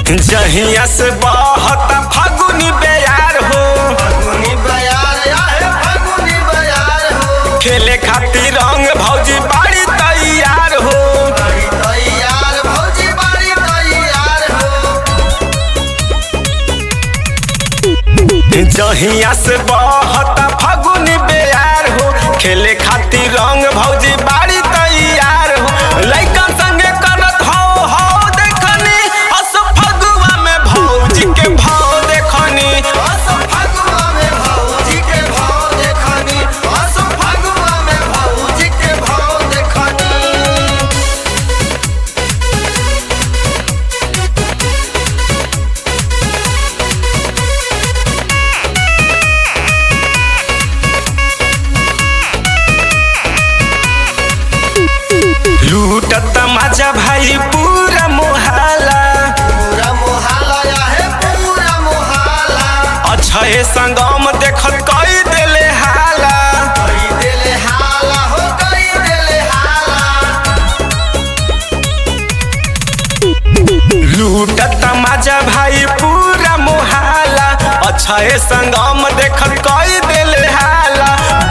जहिया से बहता फागुनी बेयार हो फगुनी बयार आहे फगुनी बयार हो खेले खातिर रंग भौजी बाड़ी तैयार हो बड़ी तैयार भौजी बड़ी तैयार हो जहिया से बहता फागुनी बेयार हो खेले खातिर रंग भौजी बाड़ी तैयार हो लइका संगे करत हो हो देखनी अस फगुआ में भौजी के भाव देखनी असो फगुआ में भौजी के भाव देखनी असो फगुआ में भौजी के भाव देखनी लूटत मजा भाई पूरा मोहल्ला पूरा मोहल्ला आहे पूरा मोहल्ला अछे संगम देखत कई देले हाला कई देले हाला हो कई देले हाला लूटत मजा भाई पूरा मोहल्ला अछे संगम देखत कई देले हाला